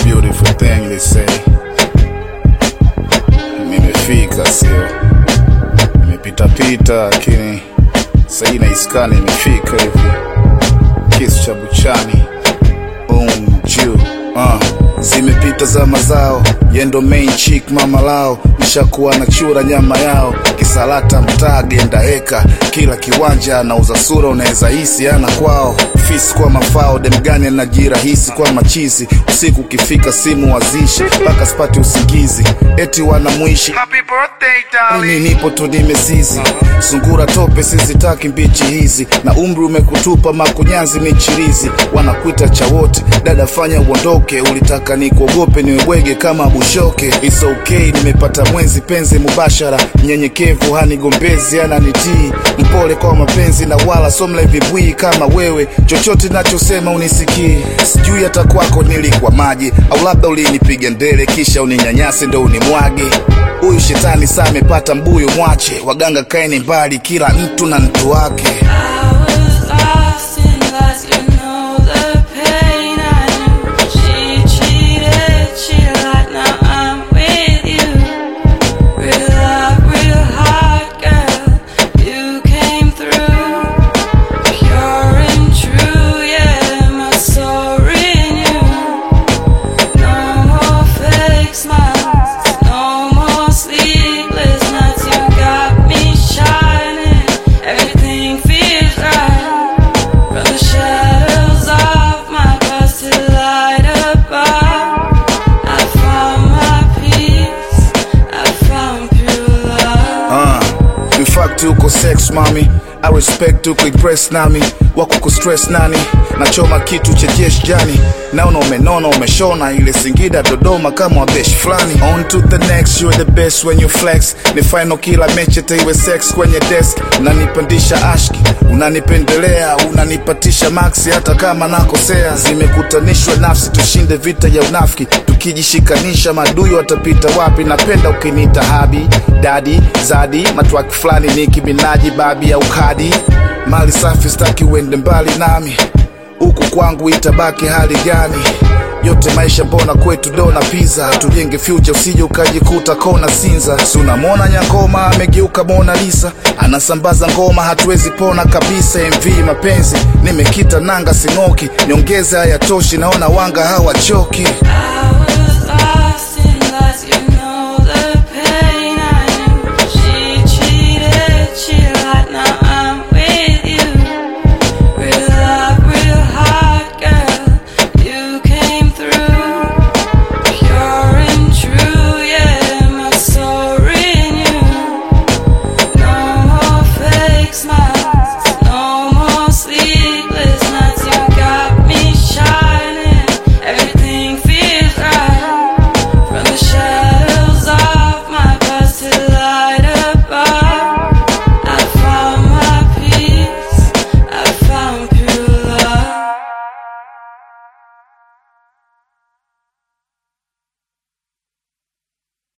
beautiful thing they say. Nimefika sio, nimepita pita, lakini sahii naiskani imefika hivi. Kisu cha buchani um juu uh. Zimepita za mazao yendo main chick mama lao nishakuwa na chura nyama yao kisalata mtaa genda heka kila kiwanja anauza sura unaweza hisi ana kwao fisi kwa mafao demgani anajirahisi kwa machizi usiku ukifika simu wazishi mpaka spati usingizi eti wanamwishi Happy birthday, darling. mimi nipo tu nimezizi sungura tope sizitaki mbichi hizi na umri umekutupa makunyanzi michirizi wanakuita cha wote dada fanya uondoke ulitaka nikuogope niwebwege kama bushoke It's okay nimepata mwenzi penzi mubashara mnyenyekevu hanigombezi ananitii mpole kwa mapenzi na wala somla vibwii kama wewe chochote nachosema unisikii sijui hata kwako nilikuwa maji au labda ulinipiga ndele kisha uninyanyase ndo unimwage huyu shetani saa amepata mbuyu mwache waganga kaeni mbali kila mtu na mtu wake I was lost in lies, you know the pain I knew. She cheated, she lied, now I'm with you. Real love, real heart, girl, you came through. Pure and true, yeah, my soul renewed. No more fake smiles, no more sleepless nights. You got me shining, everything feels right. From the shadows of my past to light above, I found my peace. I found pure love. uh, in fact uko sex mami I respect uko impress nami wako kustress nani nachoma kitu cha jesh jani naona umenona umeshona ile singida dodoma kama wabesh fulani on to the next you're the best when you flex ni final kila mechi taiwe sex kwenye desk unanipandisha ashki unanipendelea unanipatisha maxi hata kama nakosea zimekutanishwa nafsi tushinde vita ya unafiki tukijishikanisha madui watapita wapi napenda ukiniita habi dadi zadi matwaki fulani niki minaji babi au kadi mali safi staki uende mbali nami huku kwangu itabaki hali gani yote maisha mbona kwetu dona pizza tujenge future usije ukajikuta kona sinza si unamwona nyangoma amegeuka mona lisa anasambaza ngoma hatuwezi pona kabisa mv mapenzi nimekita nanga sing'oki nyongeza hayatoshi naona wanga hawachoki I was lost in lies, you